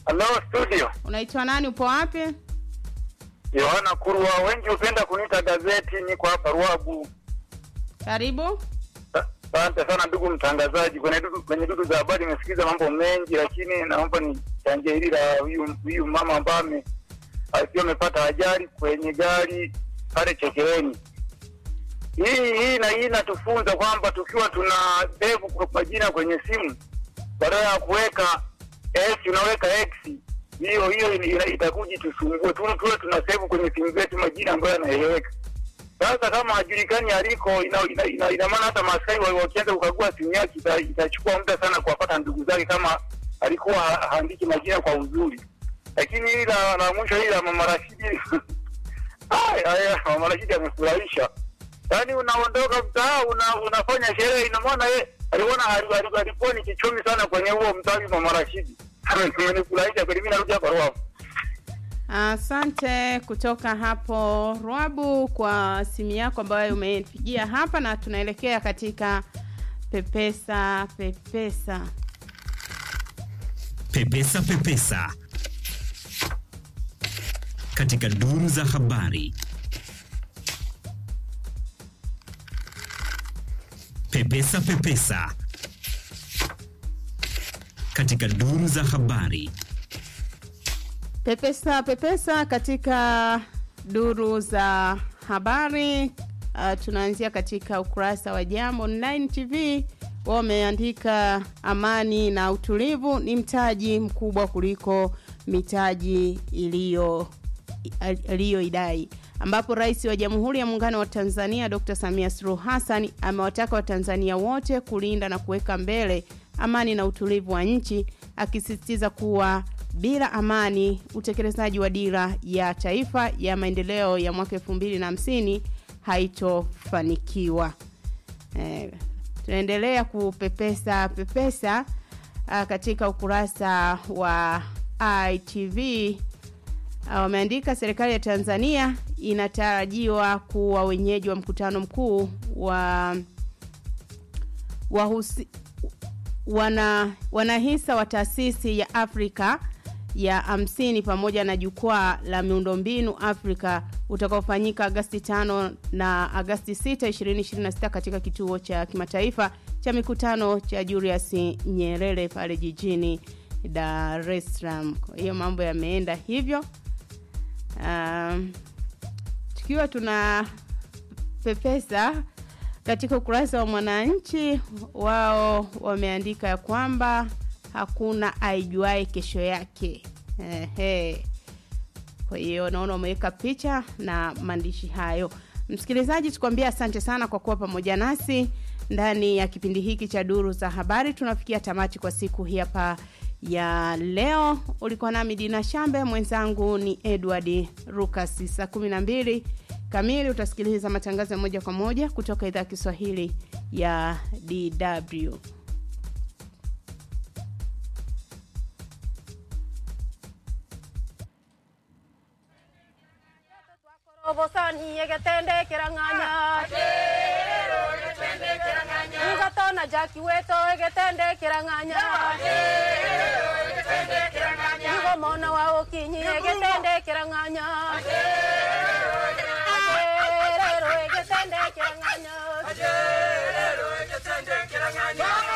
Hello studio. Unaitwa nani? Upo wapi? Yohana Kurwa, wengi hupenda kuniita gazeti, niko hapa Ruagu. Karibu. Asante sana ndugu mtangazaji. Kwenye dudu, kwenye dudu za habari nimesikiza mambo mengi, lakini naomba nichangie hili la huyu huyu mama ambaye ame- akiwa amepata ajali kwenye gari pale Chekeleni. Hii hii na hii inatufunza kwamba tukiwa tuna save kwa majina kwenye simu, badala ya kuweka S unaweka X, hiyo hiyo ina- ina- itakuja tusumbue tu, tuwe tuna save kwenye simu zetu majina ambayo yanaeleweka. Sasa kama hajulikani aliko, ina, ina, ina, ina maana hata maaskari wa- wakianza kukagua simu yake ita- itachukua muda sana kuwapata ndugu zake kama alikuwa ha- haandiki majina kwa uzuri. Lakini hili la, la mwisho hili la mama Rashidi Ay, ay, mama Rashidi amefurahisha. Yaani unaondoka mtaa una, unafanya sherehe, ina maana yeye aliona ali- ali- alikuwa ni kichomi sana kwenye huo mtaa mama Rashidi. Amenifurahisha kweli, mimi narudi hapa Ruavu. Asante kutoka hapo Rwabu kwa simu yako ambayo umeipigia hapa, na tunaelekea katika pepesa pepesa. Pepesa Pepesa katika duru za habari. Pepesa Pepesa katika duru za habari. Pepesa pepesa katika duru za habari. Uh, tunaanzia katika ukurasa wa Jambo Online TV. Wao wameandika amani na utulivu ni mtaji mkubwa kuliko mitaji iliyo aliyoidai ambapo rais wa Jamhuri ya Muungano wa Tanzania Dr. Samia Suluhu Hassan amewataka Watanzania wote kulinda na kuweka mbele amani na utulivu wa nchi akisisitiza kuwa bila amani utekelezaji wa dira ya taifa ya maendeleo ya mwaka 2050 haitofanikiwa. Eh, tunaendelea kupepesa pepesa uh, katika ukurasa wa ITV uh, wameandika serikali ya Tanzania inatarajiwa kuwa wenyeji wa mkutano mkuu wa wahusi, wana wanahisa wa taasisi ya Afrika ya 50 pamoja na jukwaa la miundombinu Afrika utakaofanyika Agasti 5 na Agasti 6 2026 katika kituo cha kimataifa cha mikutano cha Julius Nyerere pale jijini Dar es Salaam. Kwa hiyo mambo yameenda hivyo. Um, tukiwa tuna pepesa katika ukurasa wa Mwananchi, wao wameandika ya kwamba hakuna aijuae kesho yake. Ehe. Kwa hiyo naona umeweka picha na maandishi hayo. Msikilizaji, tukwambia asante sana kwa kuwa pamoja nasi ndani ya kipindi hiki cha duru za habari. Tunafikia tamati kwa siku hii hapa ya leo. Ulikuwa nami Dina Shambe, mwenzangu ni Edward Rukas. Saa kumi na mbili kamili utasikiliza matangazo ya moja kwa moja kutoka idhaa ya Kiswahili ya DW. obosani egetendekera ng'anya ugatona jaki weto egetendekera ng'anya igo mona wa okinyi egetendekera ng'anya ajerero egetendekera ng'anya